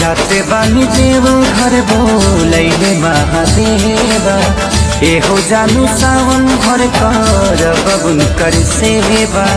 जाते बानी देव घर बोलैले महादेवा एहो जानु सावन घर कर बबुन कर सेवा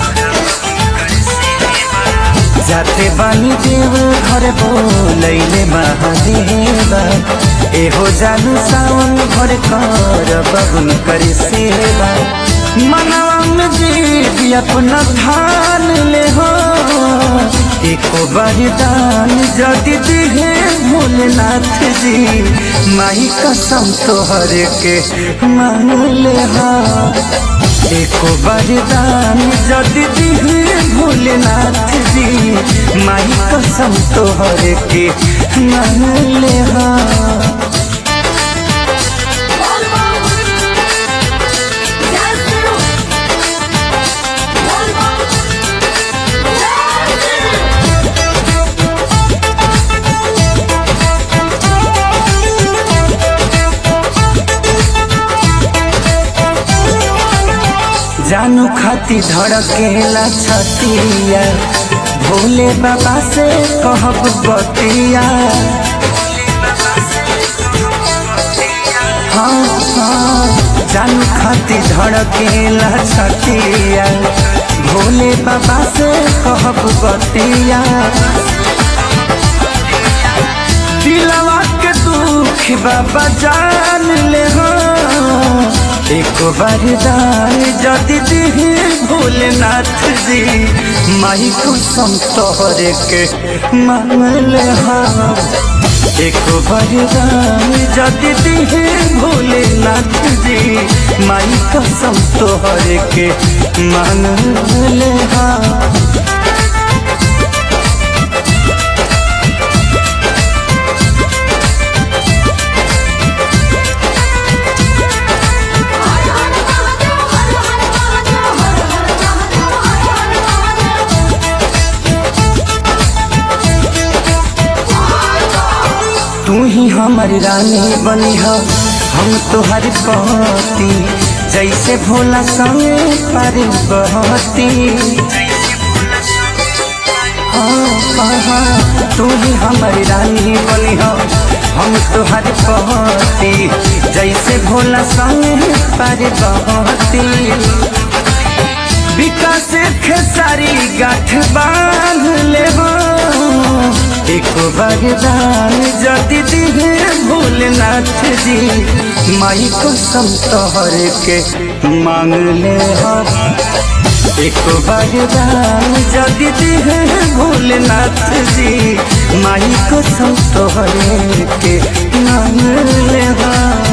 जाते बानी देव घर बोलैले महादेवा एहो जानु सावन घर कर बबुन कर सेवा मनवा में जी अपना धान ले हो एको वरदान जदि दिहे भोलेनाथ जी माई कसम तोहर के मान ले हा एको वरदान जदि दिहे भोलेनाथ जी माई कसम तोहर के मान ले हा जानू खाती धड़केला छतिया भोले बाबा से कहब बतिया हाँ हाँ जानू खाती धड़केला छतिया भोले बाबा से कहब बतिया दिलवा के दुख बाबा जान ले हो एक वरदान जदि दिहे भोलेनाथ जी माई कुसम तोहरे के मांगल हाँ एक वरदान जदि दिहे भोलेनाथ जी माई कसम तोहरे के मांगल हाँ तू ही हमारी रानी बनी हो हम तुहर पति जैसे भोला संग पार्वती हाँ, हाँ, हाँ, तू ही हमारी रानी बनी हो हम तुहर पति जैसे भोला संग पार्वती विकास खेसारी गाठ बांध ले हो एक वरदान जदि दिहे भोलेनाथ जी माई कसम तोहर के मांग ले हो एक वरदान जदि दिहे भोलेनाथ जी माई कसम तोहर के मांग ले हो